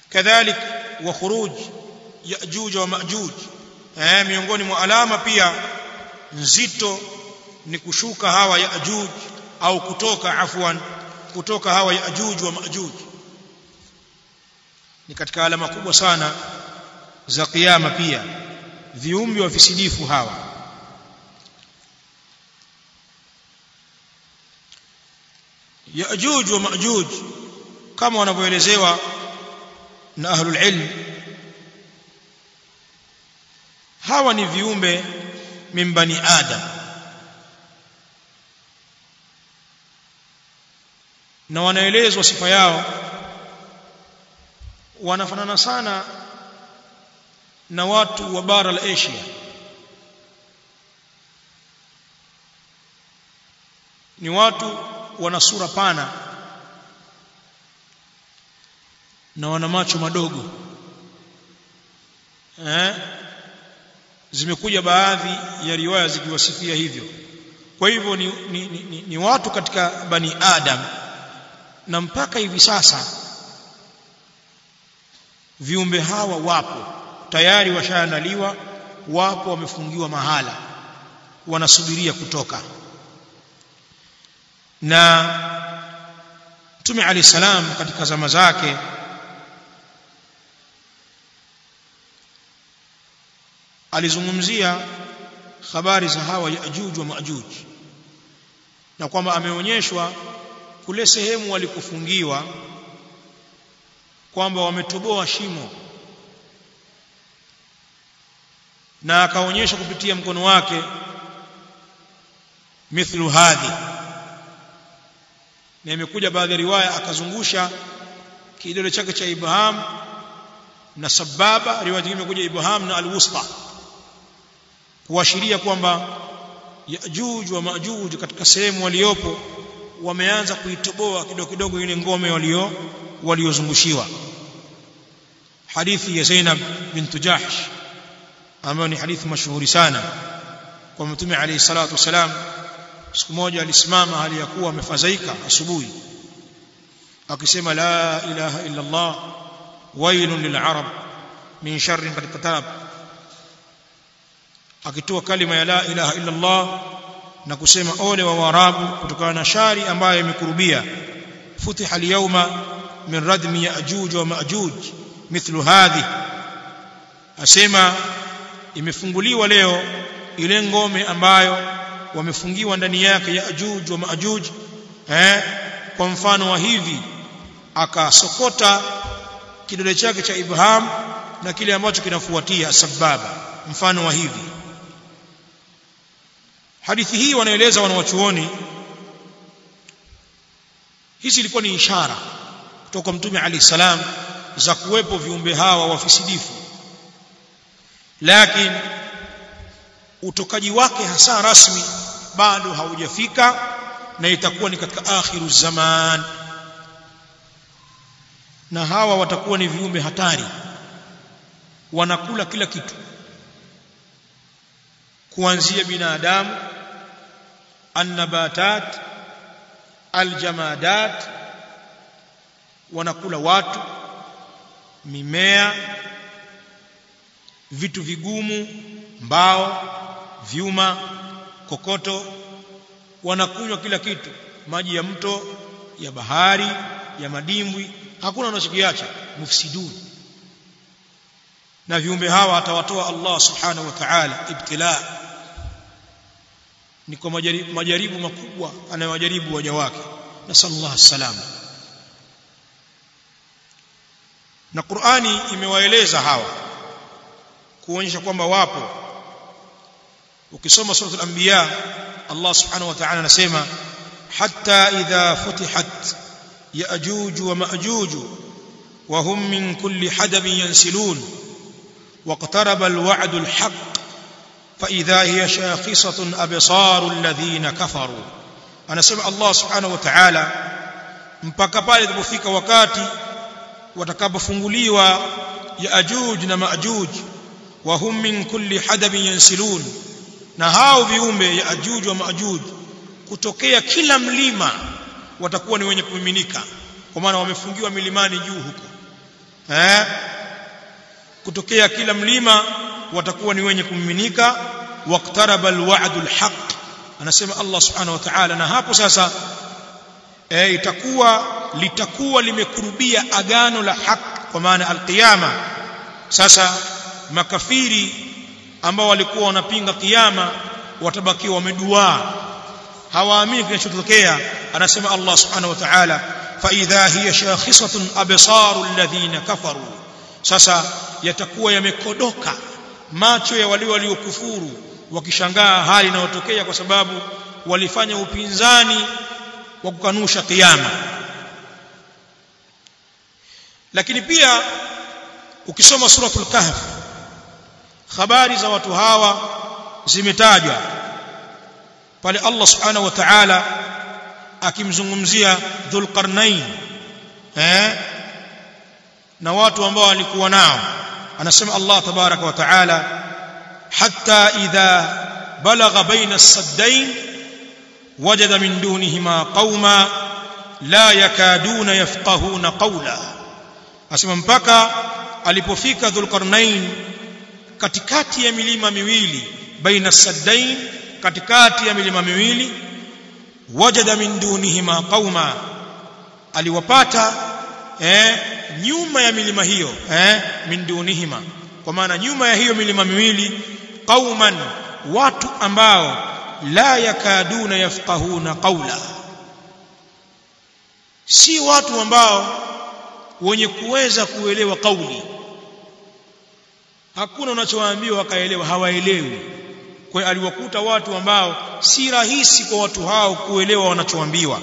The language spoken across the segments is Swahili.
kadhalik wa khuruj yajuj wa majuj eh miongoni mwa alama pia nzito ni kushuka hawa yajuj au kutoka afwan kutoka hawa yajuj wa majuj ni katika alama kubwa sana za kiyama pia viumbe wafisidifu hawa yajuj wa majuj kama wanavyoelezewa na ahlul ilm hawa ni viumbe min bani adam na wanaelezwa sifa yao wanafanana sana na watu wa bara la Asia ni watu wana sura pana na wana macho madogo eh zimekuja baadhi ya riwaya zikiwasifia hivyo kwa hivyo ni, ni, ni, ni watu katika bani adam na mpaka hivi sasa viumbe hawa wapo tayari washaandaliwa wapo wamefungiwa mahala wanasubiria kutoka na Mtume Ali salam katika zama zake alizungumzia habari za hawa Yajuj wa Majuj na kwamba ameonyeshwa kule sehemu walikufungiwa kwamba wametoboa shimo na akaonyesha kupitia mkono wake mithlu hadhi na imekuja baadhi ya riwaya akazungusha kidole chake cha Ibrahim na sababa riwaya nyingine imekuja Ibrahim na alwusta kuashiria kwamba Yajuj wa Majuj katika sehemu waliopo wameanza kuitoboa kidogo kidogo ile ngome walio waliozungushiwa hadithi ya Zainab bint Jahsh ambayo ni hadithi mashuhuri sana kwa mtume alayhi salatu wasalam siku moja alisimama hali ya kuwa amefadhaika asubuhi akisema la ilaha illa Allah wailun lil'arab min sharrin qad katab akitoa kalima ya la ilaha illa Allah na kusema ole wa warabu kutokana na shari ambayo imekurubia futiha al-yawma min radmi ya'juj wa ma'juj mithlu hadhi asema imefunguliwa leo ile ngome ambayo wamefungiwa ndani yake Yaajuj wa Maajuj eh kwa mfano wa hivi akasokota kidole chake cha Ibrahim na kile ambacho kinafuatia sababa mfano wa hivi hadithi hii wanaeleza wanawachuoni hizi ilikuwa ni ishara kutoka mtume ali salam za kuwepo viumbe hawa wafisidifu lakini utokaji wake hasa rasmi bado haujafika na itakuwa ni katika akhiru zaman na hawa watakuwa ni viumbe hatari wanakula kila kitu kuanzia binadamu annabatat aljamadat wanakula watu mimea vitu vigumu mbao vyuma kokoto wanakunywa kila kitu maji ya mto ya bahari ya madimbwi hakuna wanachokiacha mufsidun na viumbe hawa atawatoa Allah subhanahu wa ta'ala ibtila ni kwa majaribu, majaribu makubwa anayowajaribu waja wake nasallallahu salama na Qur'ani imewaeleza hawa kuonyesha kwamba wapo ukisoma sura al-anbiya Allah subhanahu wa ta'ala anasema hatta idha futihat ya'juj wa ma'juj wa hum min kulli hadabin yansilun واقترب الوعد الحق فإذا هي شاخصة أبصار الذين كفروا أنا سمع الله سبحانه وتعالى mpaka pale ilipofika wakati watakapofunguliwa yaajuj na maajuj wa hum min kulli hadabin yansilun na hao viumbe yaajuj wa maajuj kutokea kila mlima watakuwa ni wenye kumiminika kwa maana wamefungiwa milimani juu huko eh kutokea kila mlima watakuwa ni wenye kumiminika waqtaraba alwa'dul haqq anasema Allah subhanahu wa ta'ala na hapo sasa eh itakuwa litakuwa limekurubia agano la haki kwa maana alqiyama sasa makafiri ambao walikuwa wanapinga kiyama watabakiwa wameduaa hawaamini kinachotokea anasema Allah subhanahu wa ta'ala fa idha hiya shakhisatun absaru alladhina kafaru sasa yatakuwa yamekodoka macho ya wale waliokufuru wakishangaa hali inayotokea kwa sababu walifanya upinzani wa kukanusha kiyama lakini pia ukisoma suratul kahf habari za watu hawa zimetajwa pale Allah subhanahu wa ta'ala akimzungumzia dhulqarnain eh na watu ambao walikuwa nao anasema Allah tabaraka wa ta'ala hatta idha balagha baina as-saddain wajada min dunihima qauma la yakaduna yafqahuna qawla asema mpaka alipofika dhulqarnain katikati ya milima miwili baina saddain katikati ya milima miwili wajada min dunihima qauma aliwapata eh nyuma ya milima hiyo eh min dunihima kwa maana nyuma ya hiyo milima miwili qauman watu ambao la yakaduna yafqahuna qawla si watu ambao wenye kuweza kuelewa kauli hakuna unachowaambiwa wakaelewa hawaelewi kwa aliwakuta watu ambao si rahisi kwa watu hao kuelewa wanachoambiwa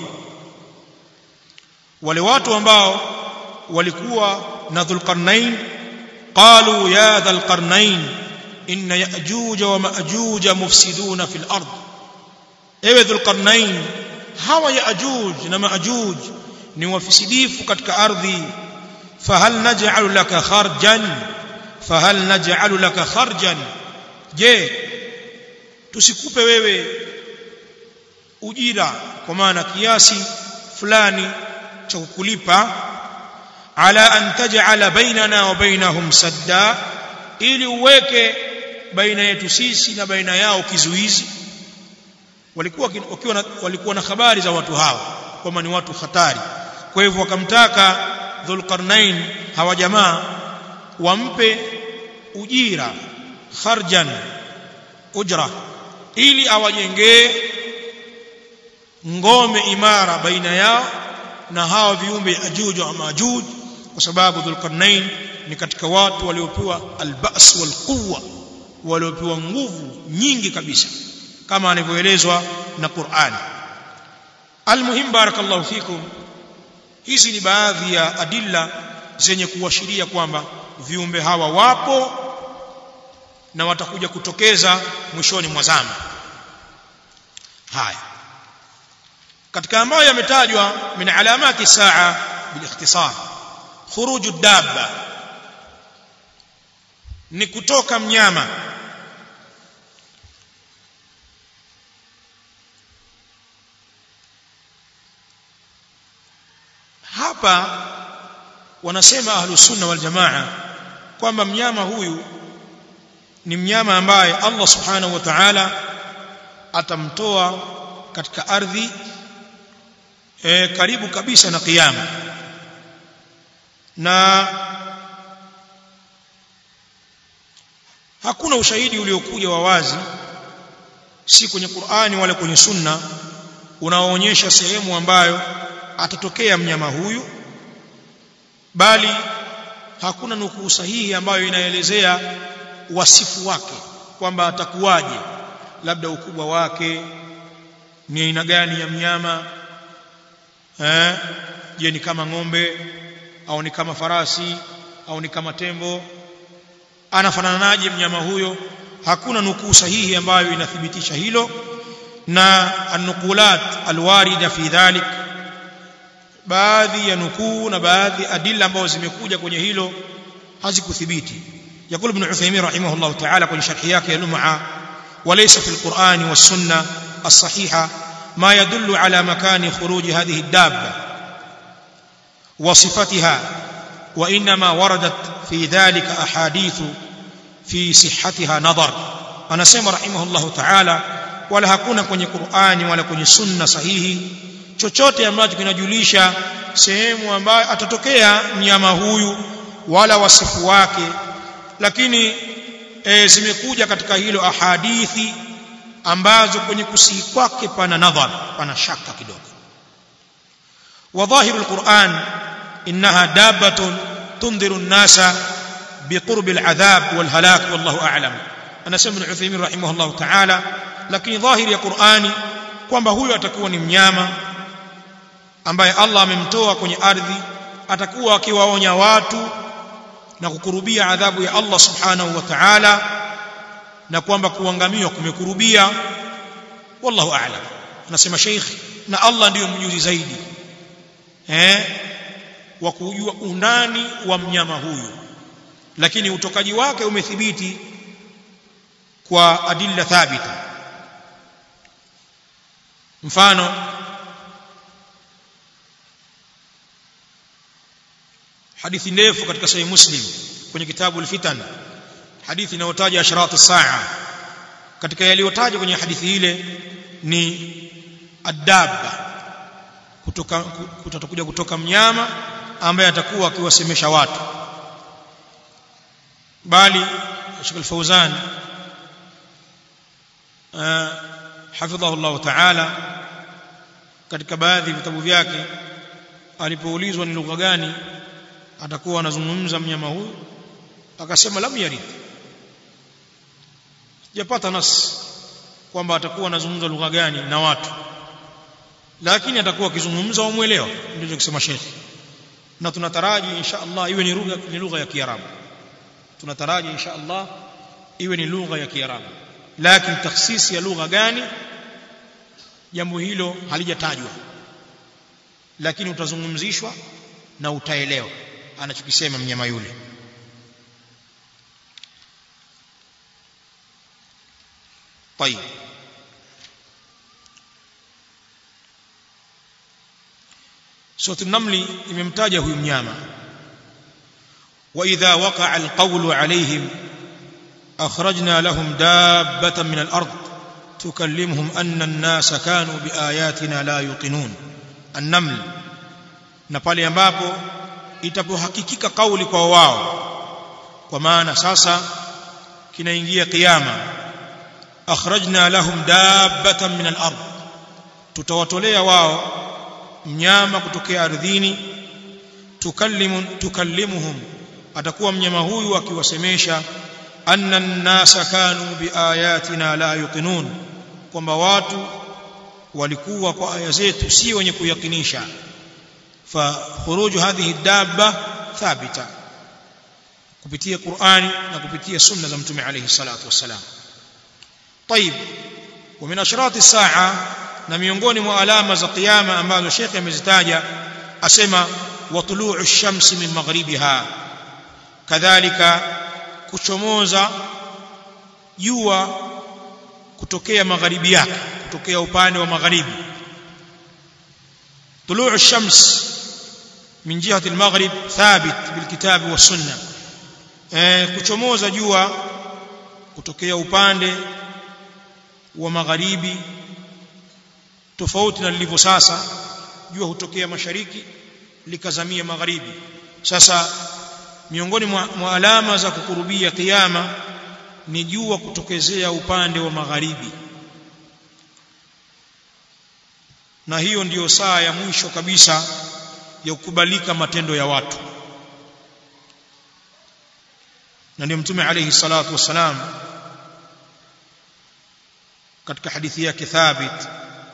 wale watu ambao walikuwa na dhulqarnain qalu ya dhulqarnain inna ya'juj wa ma'juj mufsiduna fil ard ewe dhulqarnain hawa ya'juj na ma'juj ni wafisidifu katika ardhi fahal naj'alu laka kharjan fahal naj'alu laka kharjan je tusikupe wewe ujira kwa maana kiasi fulani cha kukulipa ala an taj'ala bainana wa bainahum sadda ili uweke baina yetu sisi na baina yao kizuizi walikuwa wakiwa na, walikuwa na habari za watu hawa kwamba ni watu hatari kwa hivyo wakamtaka dhulqarnain hawa jamaa wampe ujira kharjan ujra ili awajengee ngome imara baina yao na hawa viumbe ajuj wa majuj kwa sababu dhulqarnain ni katika watu waliopewa albas wal quwwa waliopewa nguvu nyingi kabisa kama anavyoelezwa na Qur'an almuhim barakallahu fikum hizi ni baadhi ya adilla zenye kuashiria kwamba viumbe hawa wapo na watakuja kutokeza mwishoni mwa zama haya katika ambayo yametajwa min alamati saa bilikhtisar khuruju dabba ni kutoka mnyama hapa wanasema ahlus sunna wal jamaa kwamba mnyama huyu ni mnyama ambaye Allah subhanahu wa ta'ala atamtoa katika ardhi e, karibu kabisa na kiyama na hakuna ushahidi uliokuja wa wazi si kwenye Qur'ani wala kwenye Sunna unaoonyesha sehemu ambayo atatokea mnyama huyu bali hakuna nukuu sahihi ambayo inaelezea wasifu wake kwamba atakuwaje labda ukubwa wake ni aina gani ya mnyama eh je ni kama ng'ombe au ni kama farasi au ni kama tembo anafananaje mnyama huyo hakuna nukuu sahihi ambayo inathibitisha hilo na anukulat alwarida fi dhalik baadhi ya nukuu na baadhi adilla ambazo zimekuja kwenye hilo hazikuthibiti يقول ابن عثيمين رحمه الله تعالى كن شرحياك يا لمعة وليس في القرآن والسنة الصحيحة ما يدل على مكان خروج هذه الدابة وصفتها وانما وردت في ذلك احاديث في صحتها نظر anasema rahimahullahu ta'ala wala hakuna kwenye Qur'ani wala kwenye sunna sahihi chochote ambacho kinajulisha sehemu ambayo atatokea mnyama huyu wala wasifu wake lakini e, zimekuja katika hilo ahadithi ambazo kwenye kusii kwake pana nadhar pana shaka kidogo وظاهر القرآن إنها دابة تنذر الناس بقرب العذاب والهلاك والله أعلم أنا سمع العثيمين رحمه الله تعالى لكن ظاهر القرآن kwamba huyo atakuwa ni mnyama ambaye Allah amemtoa kwenye ardhi atakuwa akiwaonya watu na kukurubia adhabu ya Allah subhanahu wa ta'ala na kwamba kuangamiwa kumekurubia wallahu a'lam anasema sheikh na Allah ndiyo mjuzi zaidi eh wa kujua undani wa mnyama huyu lakini utokaji wake umethibiti kwa adilla thabita mfano hadithi ndefu katika sahih muslim kwenye kitabu al-fitan hadithi inayotaja asharat as-saa katika yaliyotajwa kwenye hadithi ile ni adabba kutoka kutakuja kutoka mnyama ambaye atakuwa akiwasemesha watu bali Sheikh Al-Fauzan hafidhahu Allah Ta'ala katika baadhi ya vitabu vyake alipoulizwa ni lugha gani atakuwa anazungumza mnyama huyu akasema lam yarid sijapata nas kwamba atakuwa anazungumza lugha gani na watu lakini atakuwa akizungumza wamuelewa ndio kusema Sheikh na tunataraji insha Allah iwe ni lugha ni lugha ya Kiarabu tunataraji insha Allah iwe ni lugha ya Kiarabu lakini takhsisi ya lugha gani jambo hilo halijatajwa lakini utazungumzishwa na utaelewa anachokisema mnyama yule طيب سوره النمل imemtaja huyu mnyama واذا وقع القول عليهم اخرجنا لهم دابه من الارض تكلمهم ان الناس كانوا باياتنا لا يوقنون النمل na pale ambapo itapohakikika kauli kwa wao kwa maana sasa kinaingia kiyama akhrajna lahum dabbatan min al-ard tutawatolea wao mnyama kutokea ardhini tukallimu tukallimuhum atakuwa mnyama huyu akiwasemesha anna an-nasa kanu biayatina la yuqinun kwamba watu walikuwa kwa aya zetu si wenye kuyakinisha fa khuruju hadhihi dabba thabita kupitia Qur'ani na kupitia sunna za mtume alayhi salatu wassalam طيب ومن اشراط الساعه na miongoni mwa alama za kiyama ambazo Sheikh amezitaja asema watuluu ash-shamsi min maghribiha kadhalika kuchomoza jua kutokea magharibi yake kutokea upande wa magharibi tuluu ash-shams min jihati al-maghrib thabit bil kitab wa sunnah eh kuchomoza jua kutokea upande wa magharibi tofauti na lilivyo sasa jua hutokea mashariki likazamia magharibi sasa miongoni mwa, mwa alama za kukurubia kiyama ni jua kutokezea upande wa magharibi na hiyo ndiyo saa ya mwisho kabisa ya kukubalika matendo ya watu na ndio mtume alayhi salatu wassalam katika hadithi yake thabit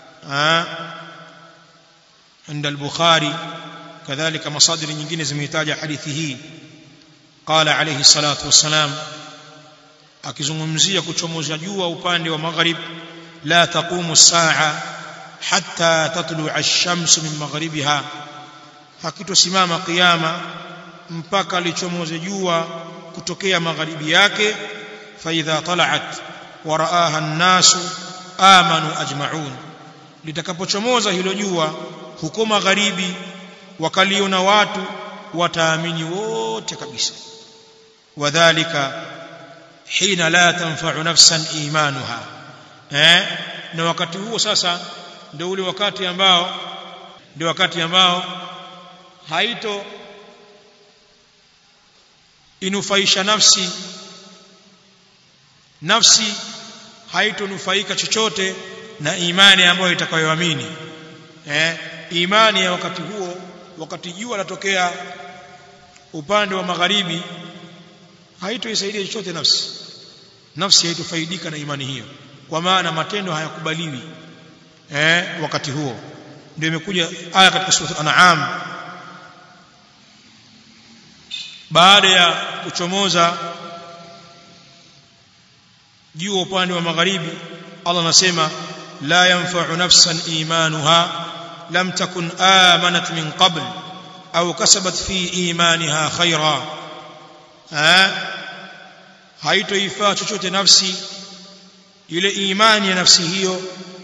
عند البخاري كذلك مصادر nyingine zimehitaja hadithi hii قال عليه الصلاه والسلام akizungumzia kuchomoza jua upande wa maghrib la taqumu as-sa'a hatta tatlu'a ash-shamsu min maghribiha hakitosimama kiyama mpaka lichomoze jua kutokea magharibi yake fa idha tala'at wa ra'aha an-nasu amanu ajma'un litakapochomoza hilo jua huko magharibi wakaliona watu wataamini wote kabisa wadhālika hina la tanfa'u nafsan imanuha eh na wakati huo sasa ndio ule wakati ambao ndio wakati ambao haito inufaisha nafsi nafsi haitonufaika chochote na imani ambayo itakayoamini eh imani ya wakati huo wakati jua latokea upande wa magharibi haitoisaidia chochote nafsi nafsi haitofaidika na imani hiyo kwa maana matendo hayakubaliwi eh wakati huo ndio imekuja aya katika sura an'am baada ya kuchomoza juu upande wa magharibi Allah anasema la yanfa'u nafsan imanuha lam takun amanat min qabl au kasabat fi imaniha khaira haitoifaa chochote nafsi ile imani ya nafsi hiyo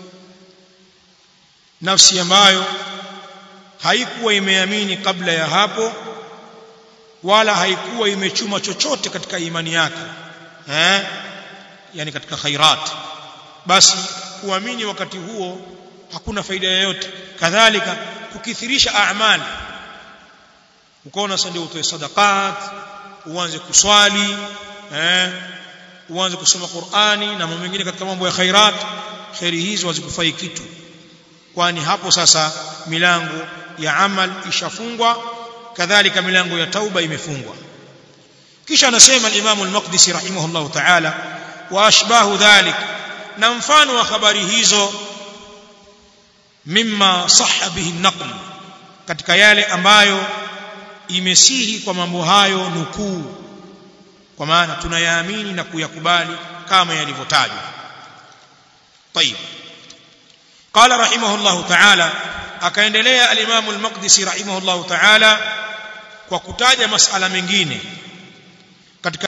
nafsi ambayo haikuwa imeamini kabla ya hapo wala haikuwa imechuma chochote katika imani yake eh yani katika khairat basi kuamini wakati huo hakuna faida yoyote kadhalika kukithirisha a'mal ukaona sasa ndio utoe sadaqat uanze kuswali eh uanze kusoma Qur'ani na mambo mengine katika mambo ya khairat khairi hizo hazikufai kitu kwani hapo sasa milango ya amal ishafungwa kadhalika milango ya tauba imefungwa kisha anasema al-Imam al-Maqdisi rahimahullah ta'ala wa ashbahu dhalik na mfano wa habari hizo mimma sahha bihi an-naql katika yale ambayo imesihi kwa mambo hayo nukuu kwa maana tunayaamini na kuyakubali kama yalivyotajwa طيب قال رحمه الله تعالى akaendelea al-Imam al-Maqdisi rahimahullah ta'ala kwa kutaja masala mengine katika